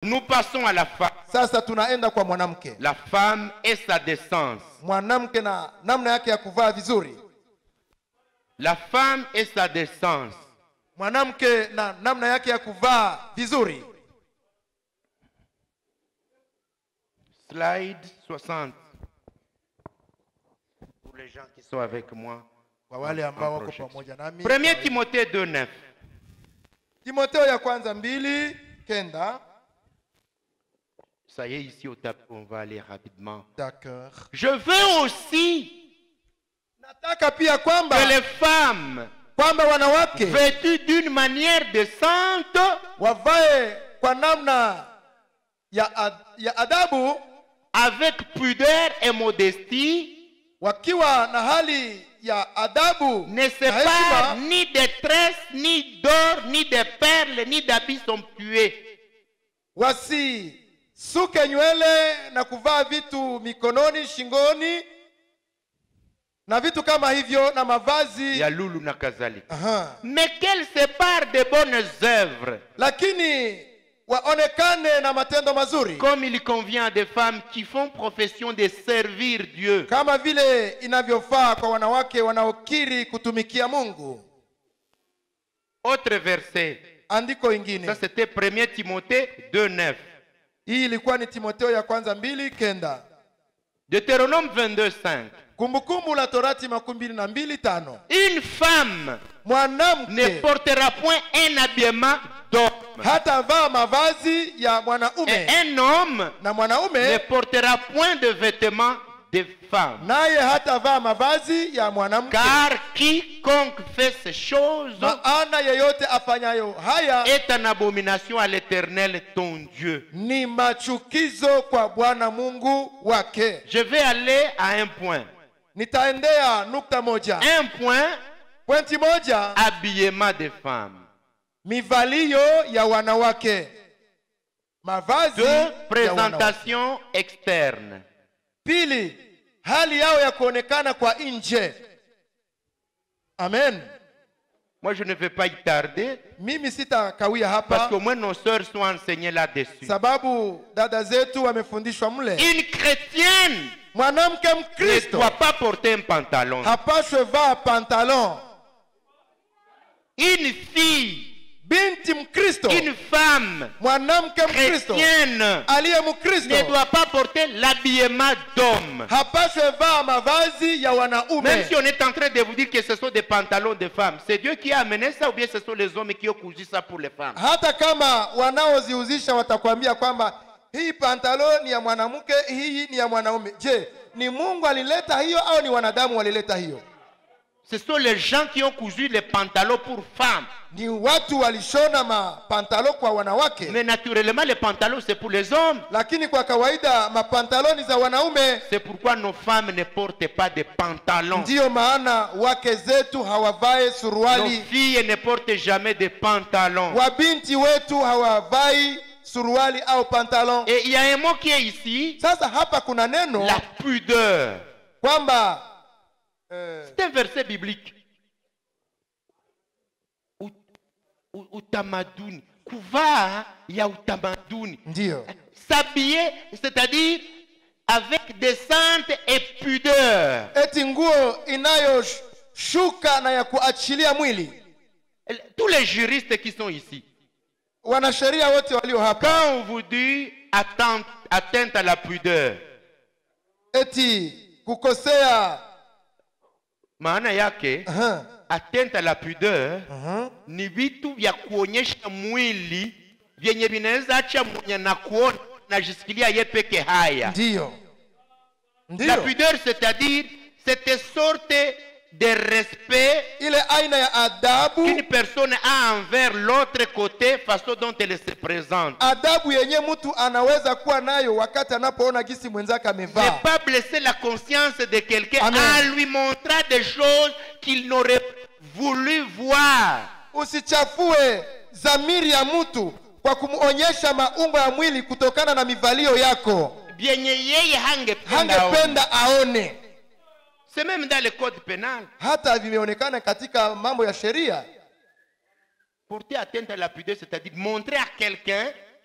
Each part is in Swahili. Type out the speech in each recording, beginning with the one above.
Nous passons à la femme. sasa tunaenda kwa mwanamke La femme et sa décence. mwanamke na namna yake ya kuvaa vizuri La femme et sa décence. mwanamke na namna yake ya kuvaa vizuri Slide 60. Pour les gens qui sont avec moi. kwa wale ambao wako projection. pamoja nami 1 Timothée 2, 9. timoteo ya kwanza mbili kenda Ça y est, ici au tapis, on va aller rapidement. D'accord. Je veux aussi nataka pia kwamba que les femmes kwamba wanawake vêtues d'une manière décente wavae kwa namna ya, ad, ya adabu avec pudeur et modestie wakiwa na hali ya adabu ne se na parent heshima ni de tresses, ni d'or, ni de perles, ni d'habits somptueux. wasisuke nywele na kuvaa vitu mikononi shingoni na vitu kama hivyo na mavazi Ya lulu na kadhalika. Aha. Mais qu'elles se parent de bonnes œuvres, lakini waonekane na matendo mazuri comme il convient à des femmes qui font profession de servir Dieu. kama vile inavyofaa kwa wanawake wanaokiri kutumikia mungu Autre verset. andiko ingine Ça, c'était 1 Timothée 2, 9. hii ilikuwa ni timoteo ya kwanza mbili kenda Deutéronome 22, 5. kumbukumbu la torati makumi mbili na mbili tano Une femme ne mwanamke portera point un habillement d'homme. hatavaa mavazi ya Et mwanaume un homme na ne mwanaume portera point de vêtements de femme. naye hatavaa mavazi ya mwanamke Car quiconque fait ces choses maana yeyote afanyayo haya est en abomination à l'éternel ton Dieu. ni machukizo kwa bwana mungu wake Je vais aller à un point. nitaendea nukta moja Un point, pointi moja habillement des femmes. mivalio ya wanawake mavazi Deux, ya wanawake. présentation externe. pili hali yao ya kuonekana kwa nje amen Moi, je ne vais pas y tarder mimi sitakawia parce hapa qu'au moins nos sœurs sont enseignées là-dessus. sababu dada zetu wamefundishwa mle Une chrétienne mwanamke ne mkristo doit pas porter un pantalon. hapashwe vaa pantalon Une fille, binti mkristo une femme mwanamke mkristo chrétienne aliye ne mkristo doit pas porter l'habillement d'homme. hapashwe vaa mavazi ya Même wanaume si on est en train de vous dire que ce sont des pantalons de femmes, c'est Dieu qui a amené ça ou bien ce sont les hommes qui ont cousu ça pour les femmes hata kama wanaoziuzisha watakwambia kwamba hii pantalo ni ya mwanamke hii ni ya mwanaume je ni mungu alileta hiyo au ni wanadamu walileta hiyo Ce sont les gens qui ont cousu les pantalons pour femmes. ni watu walishona mapantalo kwa wanawake Mais naturellement, les pantalons, c'est pour les hommes. lakini kwa kawaida mapantaloni za wanaume C'est pourquoi nos femmes ne portent pas de pantalons. ndiyo maana wake zetu hawavae Nos suruali filles ne portent jamais de pantalons. wabinti wetu hawavai suruali au pantalon Et il y a un mot qui est ici, sasa hapa kuna neno la pudeur. kwamba eh, C'est un verset biblique. U- u- Utamaduni. Kuvaa ya utamaduni. ndiyo S'habiller, c'est-à-dire avec décente et pudeur. eti nguo inayoshuka na ya kuachilia mwili Tous les juristes qui sont ici, wanasheria wote walio hapa quand on vous dit atteinte, atteinte à la pudeur, eti kukosea maana yake Aha, atteinte à la pudeur aha. ni vitu vya kuonyesha mwili vyenye vinaweza acha mwenye na kuona najisikilia ye peke haya ndiyo la ndiyo pudeur c'est-à-dire cette sorte de respect ile aina ya adabu qu'une personne a envers l'autre côté façon dont elle se présente adabu yenye mtu anaweza kuwa nayo wakati anapoona gisi mwenzake ne amevaa pas blesser la conscience de quelqu'un Amen. en lui montrant des choses qu'il n'aurait voulu voir usichafue dhamiri ya mtu kwa kumwonyesha maumbo ya mwili kutokana na mivalio yako vyenye yeye hangependa aone. hangependa aone c'est même dans le code pénal hata vimeonekana katika mambo ya sheria porter atteinte à la pudeur c'est-à-dire montrer à quelqu'un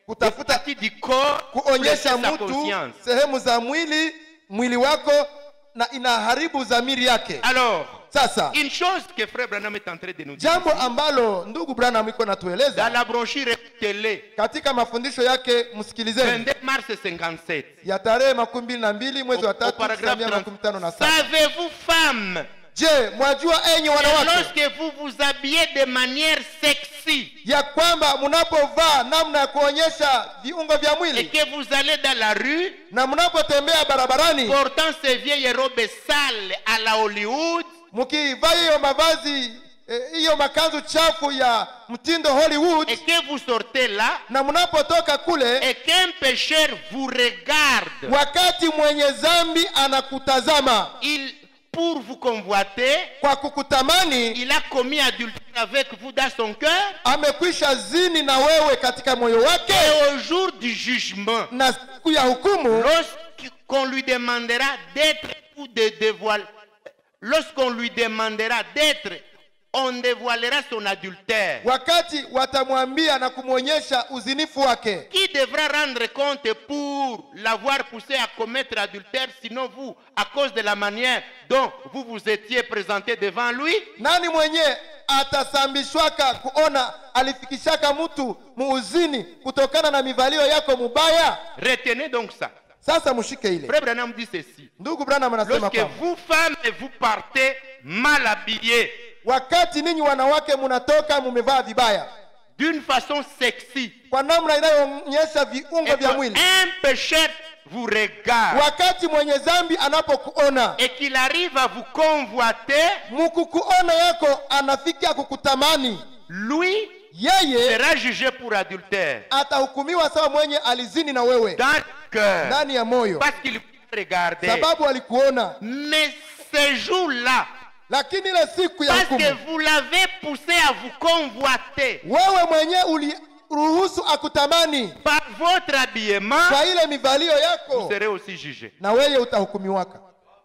kutafuta partie du corps kuonyesha blesser sa mtu conscience. sehemu za mwili mwili wako na inaharibu dhamiri yake Alors, sasa une chose que Frère Branham est en train de nous dire, jambo ambalo ndugu branham iko dans natueleza la brochure télé, katika mafundisho yake msikilizeni 22 mars 57, ya tarehe makumi mbili na mbili mwezi wa au tatu paragraphe mia makumi tano na 30, saba savez-vous, femmes, je mwajua enyi que wanawake lorsque vous vous habillez de manière sexy ya kwamba mnapovaa namna ya kuonyesha viungo vya et mwili que vous allez dans la rue na mnapotembea barabarani portant ces vieilles robes sales à la Hollywood, mkivaa hiyo mavazi eh, hiyo makanzu chafu ya mtindo hollywood et que vous sortez là, na mnapotoka kule et qu'un pécheur vous regarde, wakati mwenye zambi anakutazama il, pour vous convoiter, kwa kukutamani il a commis adultère avec vous dans son cœur, amekwisha zini na wewe katika moyo wake et au jour du jugement, na siku ya hukumu lorsqu'on lui demandera d'être ou de dévoiler, lorsqu'on lui demandera d'être, on dévoilera son adultère. wakati watamwambia na kumwonyesha uzinifu wake Qui devra rendre compte pour l'avoir poussé à commettre adultère, sinon vous, à cause de la manière dont vous vous étiez présenté devant lui nani mwenye atasambishwaka kuona alifikishaka mtu muuzini kutokana na mivalio yako mubaya Retenez donc ça. sasa mshike ile Frère Branham dit ceci. ndugu branham anasema Lorsque kwamba vous, femmes, vous partez mal habillées, wakati ninyi wanawake munatoka mumevaa vibaya d'une façon sexy, kwa namna inayoonyesha viungo et vya mwili qu'un pécheur vous regarde wakati mwenye zambi anapokuona et qu'il arrive à vous convoiter, mukukuona yako anafikia kukutamani lui yeye sera jugé pour adultère atahukumiwa sawa mwenye alizini na wewe dans le cœur ndani ya moyo parce qu'il vous regardait. sababu alikuona Mais ce jour-là, lakini ile siku ya parce que hukumu vous l'avez poussé à vous convoiter wewe mwenye uliruhusu akutamani par votre habillement, kwa ile mivalio vous yako serez aussi jugé. na wewe utahukumiwaka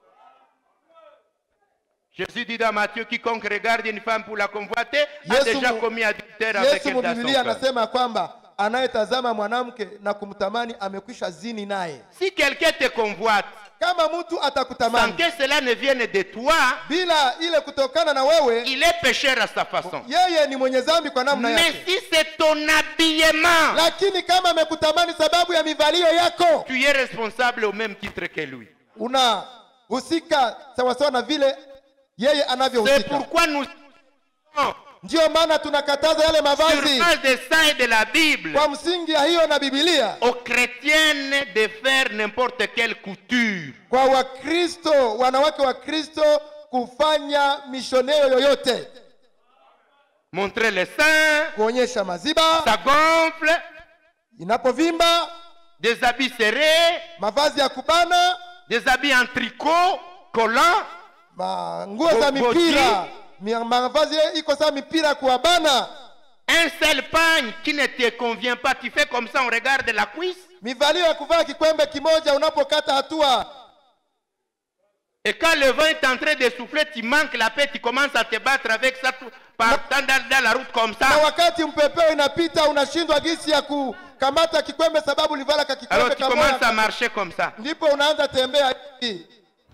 Jésus dit dans Matthieu, quiconque regarde une femme pour la convoiter a Yesu déjà mu- commis adultère avec yesu elle dans son mubibilia cœur. anasema ya kwamba anayetazama mwanamke na kumtamani amekwisha zini naye Si quelqu'un te convoite, kama mtu sans atakutamani que cela ne vienne de toi, bila ile kutokana na wewe il est pécheur à sa façon. yeye ni mwenye dhambi kwa namna Mais yake si c'est ton habillement, lakini kama amekutamani sababu ya mivalio yako tu es responsable au même titre que lui. unahusika sawasawa na vile yeye C'est anavyohusika pourquoi nous sommes ndiyo maana tunakataza yale sur mavazi base de ça et de la Bible kwa msingi ya hiyo na bibilia aux chrétiennes de faire n'importe quelle couture. kwa wakristo wanawake wa kristo kufanya mishoneo yoyote Montrer les seins, kuonyesha maziba ça gonfle, inapovimba des habits serrés, mavazi ya kubana des habits en tricot, collants, ma- nguo za Bo- mipira Mi- mavazi iko saa mipira ya kuwabana un seul pagne qui ne te convient pas. Tu fais comme ça, on regarde la cuisse. mivalio ya kuvaa kikwembe kimoja unapokata hatua Et quand le vent est en train de souffler, tu manques la paix, tu commences à te battre avec ça tout, partant dans, dans la route comme na ça. wakati mpepeo inapita unashindwa gisi ya kukamata kikwembe sababu ulivala ka Alors kikwembe tu commences à kamoja marcher comme ça. ndipo unaanza tembea hivi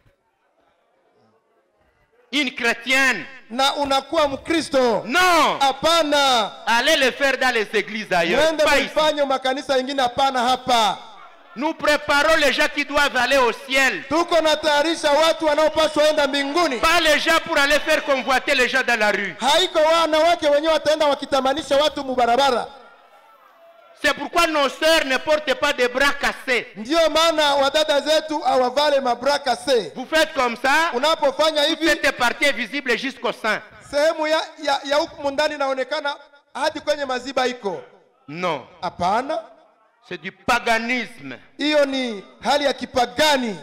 Une chrétienne. na unakuwa mkristo Non hapana Allez le faire dans les églises ailleurs. mwende Pas ici. mfanye makanisa yengine hapana hapa Nous préparons les gens qui doivent aller au ciel. tuko natayarisha watu wanaopaswa enda mbinguni Pas les gens pour aller faire convoiter les gens dans la rue. haiko wanawake wenyewe wataenda wakitamanisha watu mubarabara C'est pourquoi nos sœurs ne portent pas de bras cassés. ndiyo maana wadada zetu awavale mabraka se Vous faites comme ça, unapofanya hivi cette partie est visible jusqu'au sein. sehemu ya, ya, ya huku ndani inaonekana hadi kwenye maziba iko Non, hapana c'est du paganisme. hiyo ni hali ya kipagani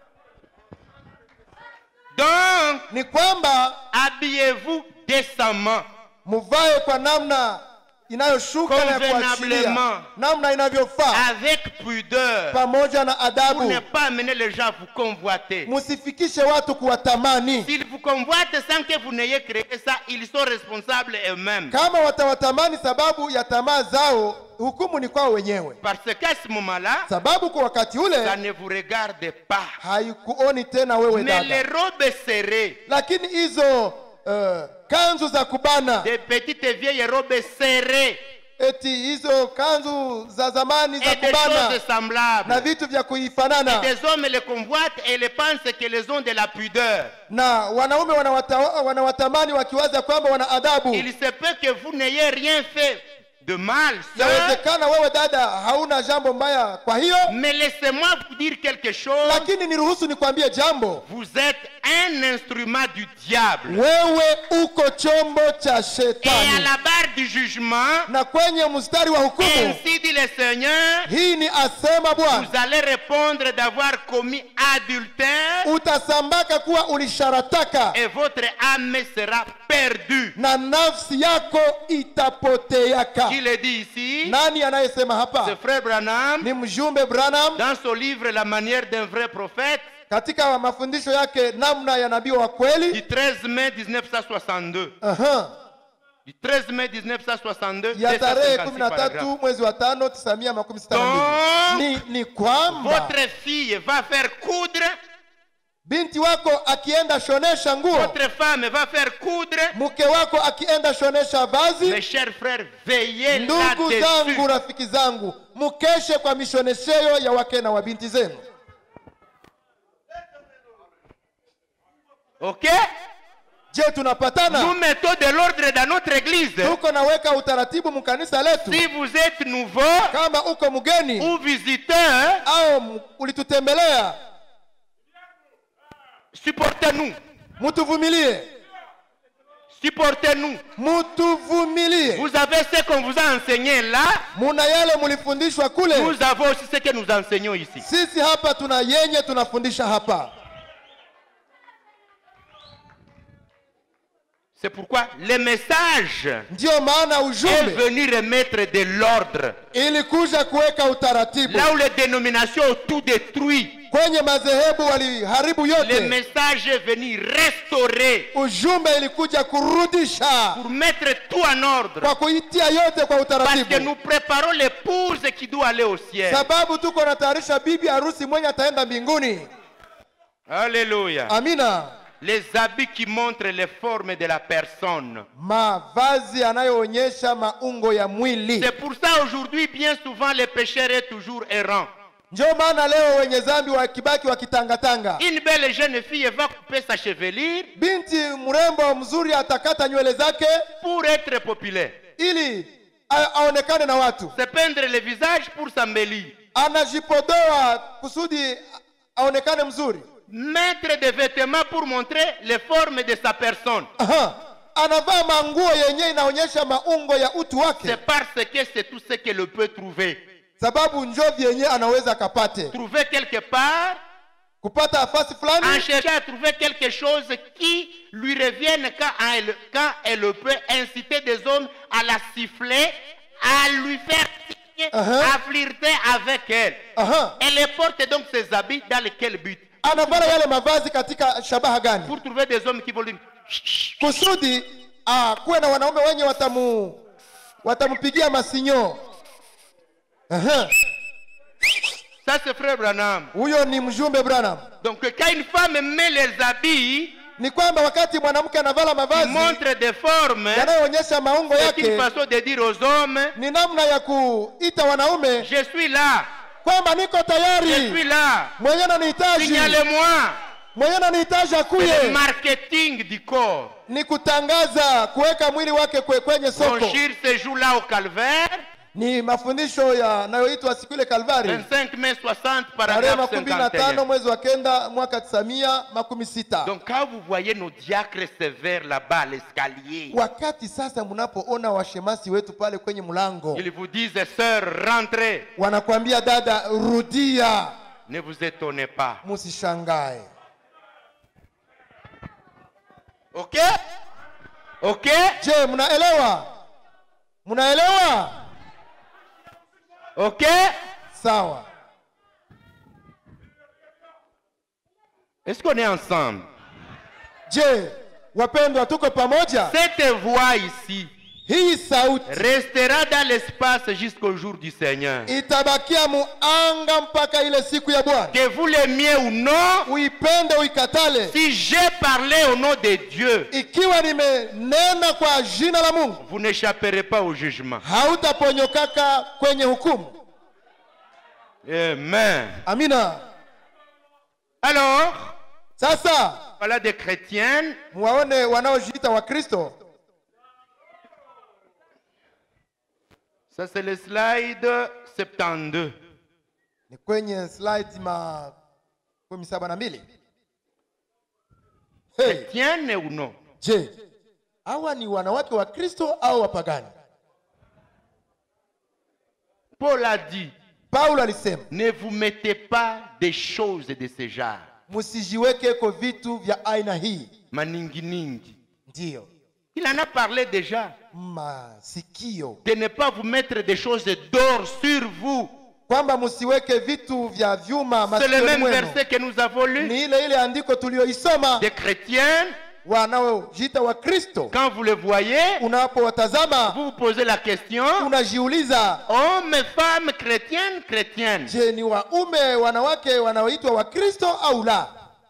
Donc, ni kwamba habillez-vous décemment. muvae kwa namna inayoshuka na ya kuachilia Convenablement. namna inavyofaa avec pudeur pamoja na pour adabu ne pas amener les gens à vous convoiter. musifikishe watu kuwatamani S'ils vous convoitent sans que vous n'ayez créé ça, ils sont responsables eux-mêmes. kama watawatamani sababu ya tamaa zao hukumu ni kwao wenyewe Parce qu'à ce moment-là, sababu kwa wakati ça ule ne vous regarde pas. haikuoni tena wewe Mais les dada robes serrées, lakini hizo uh, kanzu za kubana des petites vieilles robes serrées eti hizo kanzu za zamani za et des kubana choses na semblables. vitu vya kuifanana Des hommes les convoitent et les pensent qu'elles ont de la pudeur. na wanaume wanawata, wanawatamani wakiwaza kwamba wana adabu Il se peut que vous n'ayez rien fait de mal, sœur, yawezekana wewe dada hauna jambo mbaya kwa hiyo mais laissez-moi vous dire quelque chose. lakini niruhusu nikwambie jambo Vous êtes un instrument du diable. wewe uko chombo cha Et à shetani la barre du jugement, na kwenye mstari wa hukumu ainsi dit le Seigneur, hii ni asema bwana vous allez répondre d'avoir commis adultère utasambaka kuwa ulisharataka et votre âme sera perdue. na nafsi yako itapoteaka Qui le dit ici nani anayesema Ce hapa frère Branham, ni mjumbe branham dans son livre La manière d'un vrai prophète, katika mafundisho yake namna ya nabii wa du kweli 13 mai 1962. Aha. Du 13 mai 1962, ya tarehe 256 kumi na paragraphes. tatu mwezi wa tano tisa mia makumi sita na mbili Donc, ni, ni kwamba Votre fille va faire coudre, binti wako akienda shonesha nguo votre femme va faire coudre. mke wako akienda shonesha Mes vazi chers frères, veillez ndugu zangu là-dessus. rafiki zangu mukeshe kwa mishonesheo ya wake na wabinti zenu Ok je Nous tunapatana mettons de l'ordre dans notre église. tuko naweka utaratibu mkanisa letu Si vous êtes nouveau kama uko mgeni ou visiteur, au m- ulitutembelea supportez-nous. mutuvumilie Supportez-nous. mutuvumilie Vous avez ce qu'on vous a enseigné là. muna yale mulifundishwa kule Nous avons aussi ce que nous enseignons ici. sisi hapa tuna yenye tunafundisha hapa C'est pourquoi le message ndiyo maana est ujumbe venu remettre de l'ordre. ilikuja kuweka utaratibu Là où les dénominations ont tout détruit, kwenye madhehebu waliharibu le yote message est venu restaurer ujumbe ilikuja kurudisha pour mettre tout en ordre. kwa kuitia yote kwa Parce que utaratibu nous préparons l'épouse qui doit aller au ciel. sababu tuko natayarisha bibi harusi mwenye ataenda mbinguni Alléluia. amina Les habits qui montrent les formes de la personne. mavazi yanayoonyesha maungo ya mwili C'est pour ça aujourd'hui, bien souvent, le pécheur est toujours errant. ndio maana leo wenye zambi wakibaki wakitangatanga Une belle jeune fille va couper sa chevelure binti mrembo mzuri atakata nywele zake pour être populaire. ili a- aonekane na watu Se peindre le visage pour s'embellir. anajipodoa kusudi a- aonekane mzuri Mettre des vêtements pour montrer les formes de sa personne. Aha. anavaa manguo yenye inaonyesha maungo ya utu wake C'est parce que c'est tout ce qu'elle peut trouver. sababu njovi yenye anaweza akapate Trouver quelque part, kupata afasi en fulani cherchant à trouver quelque chose qui lui revienne quand elle, quand elle peut inciter des hommes à la siffler, à lui faire signe, Uh-huh. à flirter avec elle. Aha. Elle porte donc ses habits dans lequel but anavaa yale mavazi katika shabaha gani Pour trouver des hommes qui vont lui... kusudi ah, kuwe na wanaume wenye watamu watampigia masinyo Aha. Ça, c'est frère Branham. huyo ni mjumbe branham Donc, quand une femme met les habits ni kwamba wakati mwanamke anavala qui mavazi montrent des formes, yanayoonyesha maungo c'est une yake façon de dire aux hommes, ni namna ya kuita wanaume je suis là, kwamba niko je suis tayari là, mwenye nanihitaji signalez-moi. mwenye nanihitaji C'est le akuye marketing du corps. ni kutangaza kuweka mwili wake kwe, kwenye soko Franchir ce jour-là au calvaire, ni mafundisho yanayoitwa siku ile kalvari 25 mai 60, tarehe paragraphe makumi mbili na tano 51. mwezi wa kenda mwaka tisa mia makumi sita Donc, quand vous voyez nos diacres sévères là-bas à l'escalier, wakati sasa mnapoona washemasi wetu pale kwenye mlango ils vous disent, sœur, rentrez. wanakwambia dada rudia Ne vous étonnez pas. musishangae Ok Ok je mnaelewa mnaelewa Ok sawa Est-ce qu'on est ensemble je wapendwa tuko pamoja Cette voix ici, hii sauti restera dans l'espace jusqu'au jour du Seigneur. itabakia muanga mpaka ile siku ya bwana Que vous l'aimiez ou non, uipende uikatale si j'ai parlé au nom de Dieu, ikiwa nimenena kwa jina la mungu vous n'échapperez pas au jugement. hautaponyokaka kwenye hukumu Amen. amina Alors, sasa voilà des chrétiennes muwaone wanaojiita wakristo Ça, c'est le slide 72. ni kwenye slide ma kumi saba na mbili hey, Chrétiennes ou non je hawa ni wanawake wa kristo au wapagani Paul a dit, paulo alisema ne vous mettez pas des choses de ce genre. msijiwekeko vitu vya aina hii Maninginingi. ndiyo Il en a parlé déjà. masikio De ne pas vous mettre des choses d'or sur vous. kwamba msiweke vitu vya vyuma C'est le masikioni même mwenu verset que nous avons lu. ni ile ile andiko tuliyoisoma Des chrétiennes, wanaojiita wa kristo quand vous les voyez, unapowatazama vous vous posez la question, unajiuliza hommes, femmes, chrétiennes, chrétiennes. je ni waume wanawake wanaoitwa wakristo au la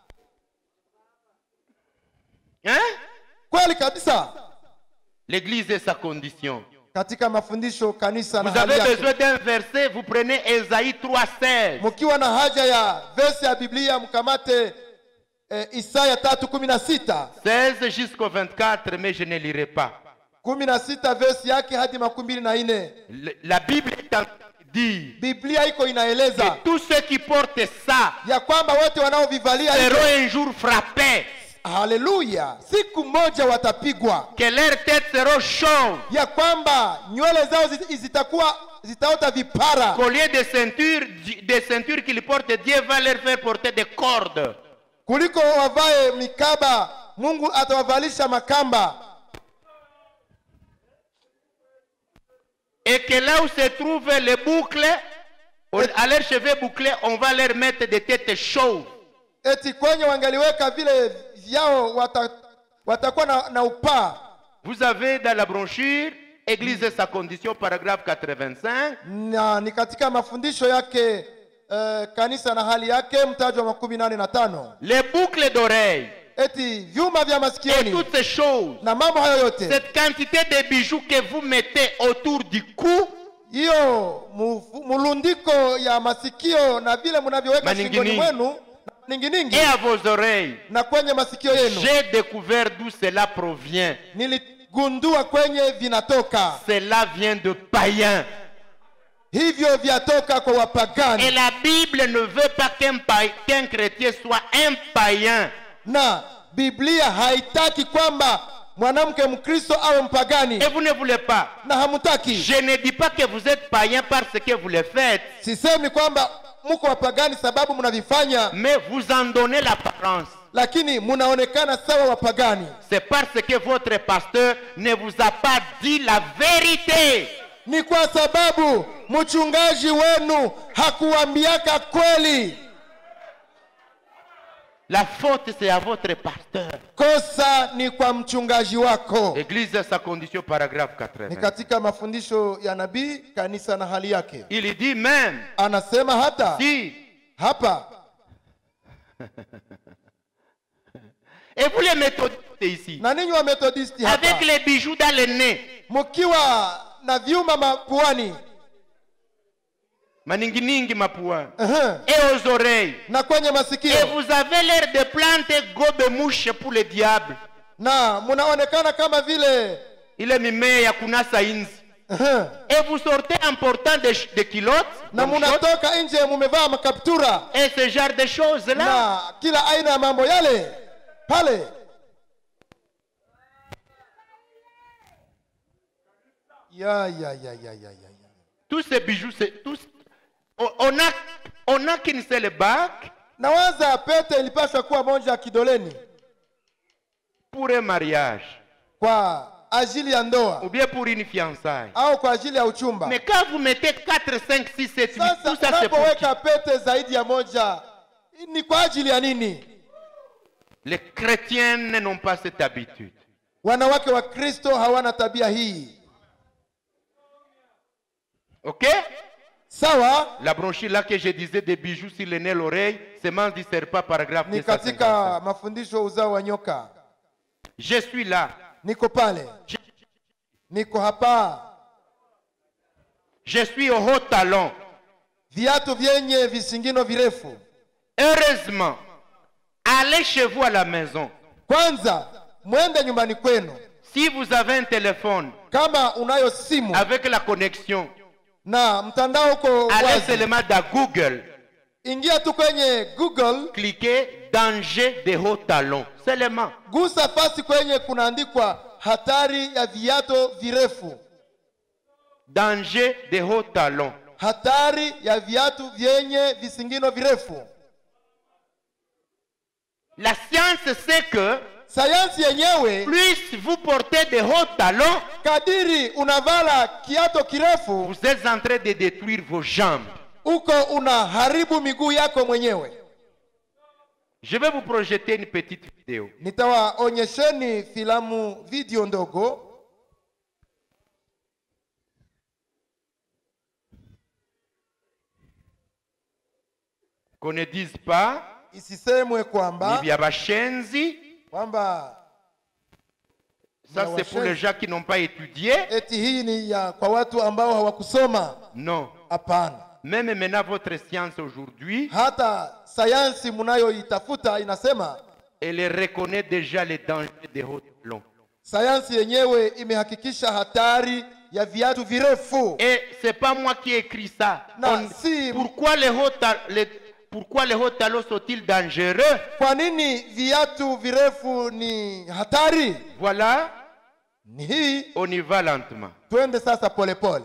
Hein kweli kabisa L'église est sa condition. katika mafundisho kanisa na Vous hali avez yake. besoin d'un verset, vous prenez Esaïe 3,16. mkiwa na haja ya vesi ya biblia mkamate eh, isaya tatu kumi na sita 16 jusqu'au 24, mais je ne lirai pas. kumi na sita vesi yake hadi makumi mbili na nne Le- La Bible est en train de dire biblia iko inaeleza que tous ceux qui portent ça ya kwamba wote wanaovivalia hivyo, seront un jour frappés, haleluya siku moja watapigwa que leurs têtes seront chauves, ya kwamba nywele zao zi- zitakuwa zitaota vipara qu'au lieu de ceintures, des ceintures qu'ils portent, Dieu va leur faire porter des cordes. kuliko wavae mikaba mungu atawavalisha makamba Et que là où se trouvent les boucles, au- à leurs cheveux bouclés, on va leur mettre des têtes chauves. eti kwenye wangaliweka vile vyao wata, watakuwa na, na upaa Vous avez dans la brochure Église et sa condition, paragraphe 85. na ni katika mafundisho yake eh, kanisa na hali yake mtaji wa makumi nane na tano Les boucles d'oreilles eti vyuma vya et masikioni toutes ces choses, na mambo hayo yote cette quantité de bijoux que vous mettez autour du cou, hiyo mufu- mulundiko ya masikio na vile mnavyoweka Maninginingi. shingoni mwenu na ninginingi et à vos oreilles, na kwenye masikio yenu j'ai découvert d'où cela provient. niligundua kwenye vinatoka Cela vient de païens. hivyo vyatoka kwa Et wapagani la Bible ne veut pas qu'un paï- qu'un chrétien soit un païen. na biblia haitaki kwamba mwanamke mkristo awe mpagani Et vous ne voulez pas. na hamutaki Je ne dis pas que vous êtes païen parce que vous le faites, sisemi kwamba mko wapagani sababu mnavifanya mais vous en donnez l'apparence. lakini munaonekana sawa wapagani C'est parce que votre pasteur ne vous a pas dit la vérité. ni kwa sababu mchungaji wenu hakuambiaka kweli La faute, c'est à votre pasteur. kosa ni kwa mchungaji wako Église, sa condition, paragraphe ni 80. katika mafundisho ya nabii kanisa na hali yake Il dit même, anasema hata si, hapa et vous les méthodistes ici, na ninyi wa methodisti hapa avec les bijoux dans le nez, mkiwa na vyuma mapuani maninginingi mapua, ehe, et aux oreilles, na kwenye et masikio vous avez l'air de planter gobe-mouche pour le diable. na munaonekana kama vile ile mimea ya kunasa inzi ehe, et vous sortez en portant des, des culottes na comme shorts, munatoka nje mumevaa makaptura et ce genre de choses là na kila aina ya mambo yale pale ya ya ya ya ya ya ya tous ces bijoux c'est tous on, on a on a qu'une seule bague nawaza pete ilipaswa kuwa moja ya kidoleni pour un mariage kwa ajili ya ou ndoa bien pour une fiançaille au kwa ajili ya uchumba mais quand vous mettez 4 5 6 7 8 sasa tout ça c'est pour qui unapoweka pete zaidi ya moja ni kwa ajili ya nini les chrétiens n'ont pas cette habitude wanawake wa kristo hawana tabia hii Ok sawa La bronchure là que je disais des bijoux sur le nez, l'oreille, semence du serpent, paragraphe ni 255. katika mafundisho uzao wa nyoka Je suis là. niko pale Je, niko hapa je suis au haut talon. viatu vyenye visingino virefu Heureusement, allez chez vous à la maison. kwanza mwende nyumbani kwenu Si vous avez un téléphone kama unayo simu avec la connexion, na mtandao uko allez wazi seulement dans Google, ingia tu kwenye google cliquez danger de haut talon. Seulement. gusa fasi kwenye kunaandikwa hatari ya viato virefu Danger de haut talon. hatari ya viatu vyenye visingino virefu La science sait que sayansi yenyewe plus vous portez de hauts talons, kadiri unavala kiato kirefu vous êtes en train de détruire vos jambes. uko unaharibu miguu yako mwenyewe Je vais vous projeter une petite vidéo. nitawaonyesheni filamu video ndogo Qu'on ne dise pas, isisemwe ni kwamba vya bashenzi. kwamba Ça, c'est pour les gens qui n'ont pas étudié. eti hii ni ya kwa watu ambao hawakusoma Non. hapana Même maintenant, votre science aujourd'hui, hata sayansi mnayoitafuta inasema elle reconnaît déjà les dangers des hauts talons. sayansi yenyewe imehakikisha hatari ya viatu virefu Et c'est pas moi qui ai écrit ça. Non, On- si- pourquoi, les hauts ta- les- pourquoi les hauts talons sont-ils dangereux kwa nini viatu virefu ni hatari Voilà, ni hii on y va lentement. twende sasa polepole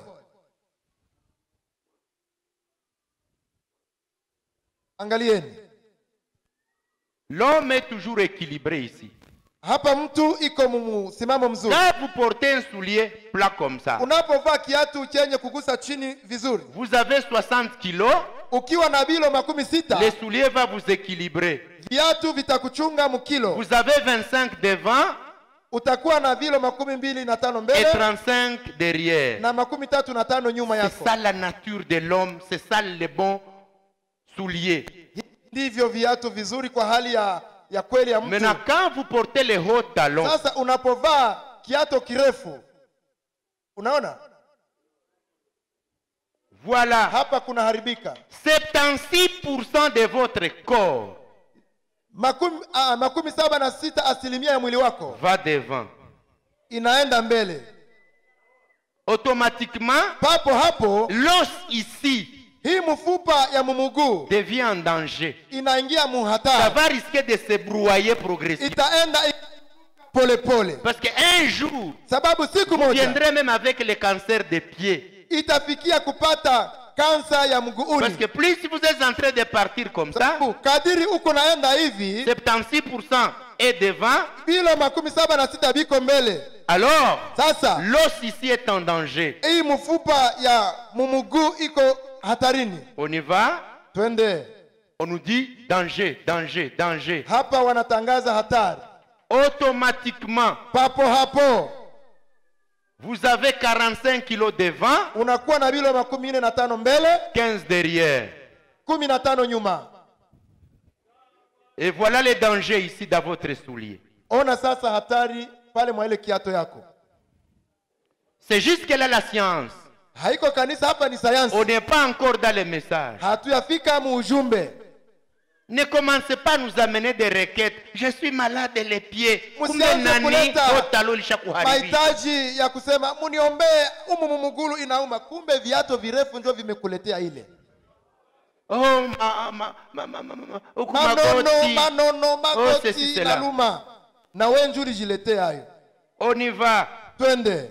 angalieni L'homme est toujours équilibré ici. hapa mtu iko msimamo mzuri Quand vous portez un soulier plat comme ça, unapovaa kiatu chenye kugusa chini vizuri vous avez 60 kilos, ukiwa na bilo makumi sita le soulier va vous équilibrer. viatu vitakuchunga mkilo Vous avez 25 devant utakuwa na vilo makumi mbili na tano et mbele 35 derrière. na makumi tatu na tano nyuma C'est yako ça la nature de l'homme, c'est ça le bon soulier. ndivyo viatu vizuri kwa hali ya, ya kweli ya mtu Maintenant, quand vous portez les hauts talons, sasa unapovaa kiato kirefu unaona voilà, hapa kunaharibika 76% de votre corps makumi, ah, makumi saba na sita asilimia ya mwili wako va devant. inaenda mbele Automatiquement, papo hapo l'os ici hii mfupa ya mumuguu devient en danger. inaingia Ça muhatari va risquer de se brouiller progressivement. itaenda polepole Parce qu'un jour, sababu siku vous moja viendrez même avec le cancer des pieds. itafikia kupata kansa ya Parce mguuni que plus vous êtes en train de partir comme ça, sababu kadiri uko naenda hivi 76% est devant, bilo makumi saba na sita biko mbele alors sasa l'os ici est en danger. hii mfupa ya mumuguu iko hatarini On y va, twende on nous dit danger, danger, danger. hapa wanatangaza hatari Automatiquement, papo hapo vous avez 45 kilos devant, unakuwa na bilo makumi nne na tano mbele 15 derrière. kumi na tano nyuma Et voilà les dangers ici dans votre soulier. ona sasa hatari pale mwa ile kiato yako C'est jusque là la science. haiko kanisa hapa ni sayansi On n'est pas encore dans les messages. hatuyafika muujumbe Ne commencez pas à nous amener des requêtes. Je suis malade les pieds. Kumbe Msianze nani kuleta hotalo lishakuharibia. mahitaji ya kusema muniombee umu mumugulu inauma kumbe viato virefu ndio vimekuletea ile Oh, ma, ma, ma, ma, ma, ma, huku manono magoti. manono Oh, ceci, magoti cela. naluma na we njuri jiletee hayo On y va. twende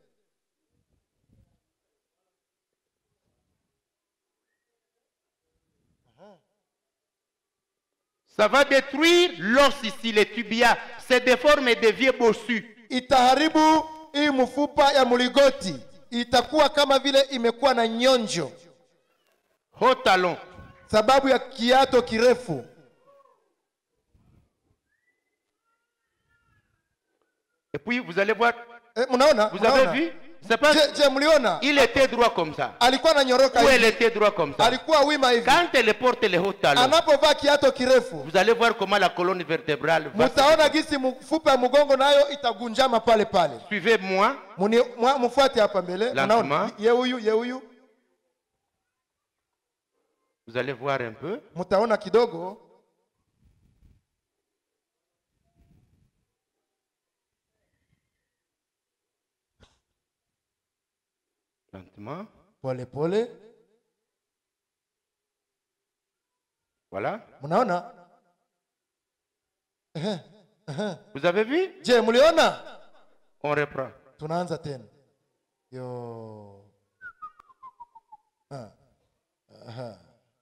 Ça va détruire l'os ici, les tibias. C'est déforme et devient bossu. itaharibu hii mfupa ya mligoti itakuwa kama vile imekuwa na nyonjo Haut talon. sababu ya kiato kirefu Et puis vous allez voir, e, mnaona vous avez Mnaona? vu C'est pas je, je mliona il était droit comme ça. alikuwa ananyoroka Ou elle hivi était droit comme ça. alikuwa wima hivi Quand elle porte les hauts talons, anapovaa kiato kirefu vous allez voir comment la colonne vertébrale va. se- mtaona gisi mfupa ya mgongo nayo itagunjama pale pale Suivez-moi. Muni- mwa- mfuate hapa mbele Lentement. Unaona? ye huyu ye huyu Vous allez voir un peu. mtaona kidogo Lentement. pole pole Voilà. mnaona Vous avez vu je mliona On reprend. tunaanza tena yo Ah. Aha.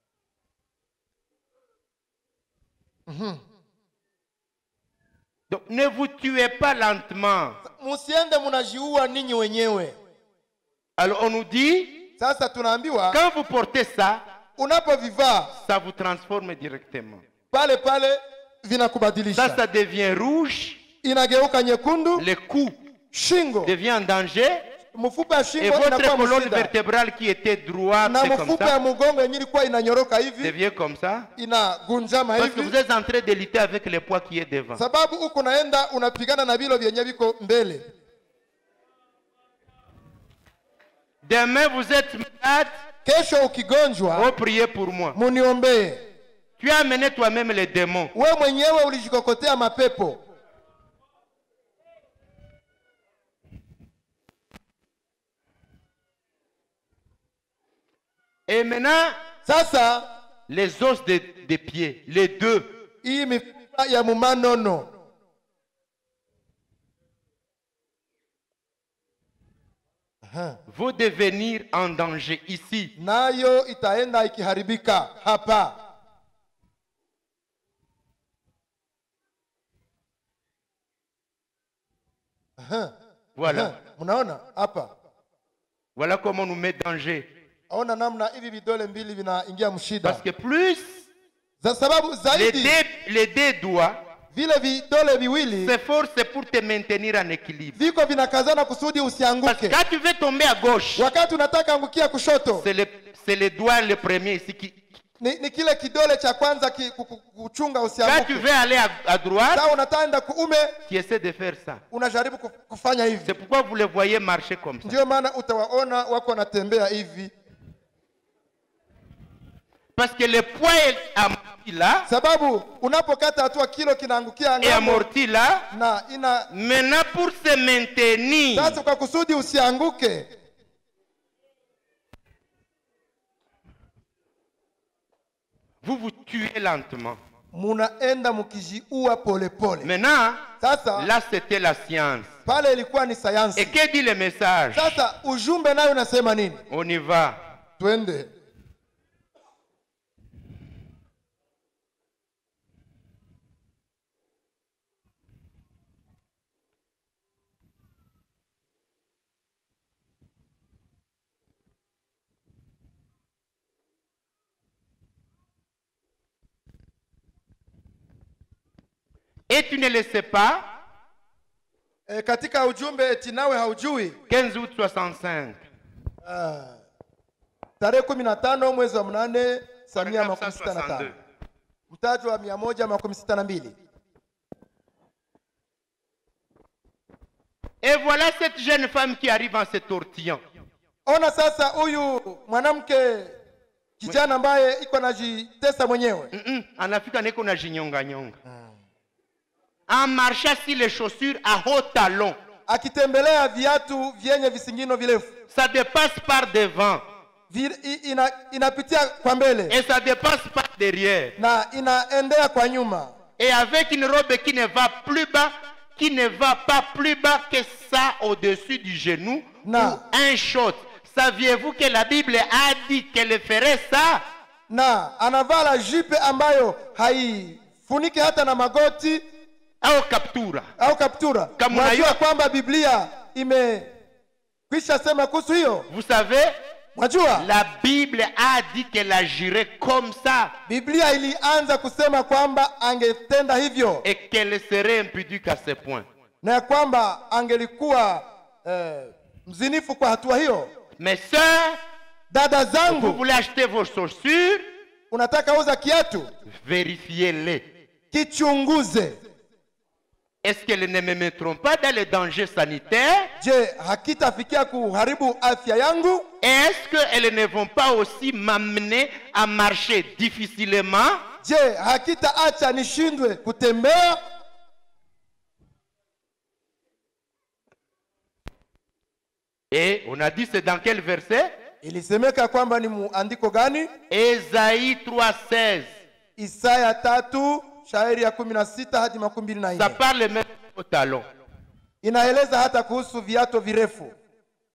Donc ne vous tuez pas lentement. musiende mnajiua ninyi wenyewe Alors on nous dit, sasa tunaambiwa quand vous portez ça, unapovivaa ça vous transforme directement. pale pale Ça, vinakubadilisha ça devient rouge, inageuka nyekundu le cou shingo devient en danger, mfupa ya et shingo votre inakuwa colonne mshida vertébrale qui était droite na comme mfupa ya ça, mgongo yenye ilikuwa inanyoroka hivi devient comme ça. inagunjama Parce que vous hivi êtes en train de lutter avec le poids qui est devant. sababu huku naenda unapigana na vilo vyenye viko mbele Demain, vous êtes malade, kesho ukigonjwa oh, priez pour moi. muniombee Tu as amené toi-même les démons. we mwenyewe ulijikokotea mapepo Et maintenant, sasa les os des des pieds, les deux. hii mifupa ya mumanono Aha. vont devenir en danger ici. nayo itaenda ikiharibika hapa Aha. Voilà. Aha. mnaona hapa Voilà comment on nous met danger. aona namna hivi vidole mbili vinaingia mshida Parce que plus za sababu les zaidi deux, les deux doigts vile vidole viwili s'efforcent pour te maintenir en équilibre. viko vinakazana kusudi Parce que usianguke quand tu veux tomber à gauche, wakati unataka angukia kushoto c'est le, c'est le doigt le premier ici qui. ni, ni kile kidole cha kwanza ki, ku- ku- kuchunga Quand tu usianguke veux aller à, à droite, saa unataenda kuume tu essaies de faire ça. unajaribu kuf- kufanya hivi C'est pourquoi vous les voyez marcher comme ça. ndio maana utawaona wako wanatembea hivi Parce que le poids est amorti là sababu unapokata hatua kilo kinaangukia et ng'ambo amorti là. na ina Maintenant, pour se maintenir, sasa kwa kusudi usianguke vous vous tuez lentement. munaenda mkijiua polepole Maintenant, sasa là c'était la science. pale ilikuwa ni Et sayansi que dit le message sasa ujumbe nayo unasema nini On y va. twende Et tu ne le sais pas, e, katika ujumbe eti nawe haujui 15 août 65, ah, tarehe kumi na tano mwezi wa mnane saa mia makumi sita na 1962. tano mtaji wa mia moja makumi sita na mbili Et voilà cette jeune femme qui arrive en se tortillant. ona sasa huyu mwanamke kijana ambaye iko najitesa mwenyewe Mm-mm, anafika niko na jinyonga nyonga. En marchant sur les chaussures à haut talon. akitembelea viatu vyenye visingino virefu Ça dépasse par devant Vi- i- ina, inapitia kwa mbele et ça dépasse par derrière. na inaendea kwa nyuma Et avec une robe qui ne va plus bas, qui ne va pas plus bas que ça au-dessus du genou, Non. ou un short. Saviez-vous que la Bible a dit qu'elle ferait ça na anavaa la jipe ambayo haifuniki hata na magoti au captura au kaptura Kama mwajua unajua- kwamba biblia imekwisha sema kuhusu hiyo Vous savez, mwajua la Bible a dit qu'elle agirait comme ça biblia ilianza kusema kwamba angetenda hivyo et qu'elle serait impudique à ce point. na ya kwamba angelikuwa eh, mzinifu kwa hatua hiyo Mes sœurs, dada vous zangu voulez acheter vos chaussures, unataka uza kiatu vérifiez-les. kichunguze Est-ce qu'elles ne me mettront pas dans les dangers sanitaires je hakitafikia kuharibu afya yangu Est-ce qu'elles ne vont pas aussi m'amener à marcher difficilement je hakitaacha nishindwe kutembea Et on a dit c'est dans quel verset ilisemeka kwamba ni muandiko gani Ésaïe 3,16. isaya tatu shairi ya kumi na sita hadi makumi mbili na Ça nne parle même au talon. inaeleza hata kuhusu viato virefu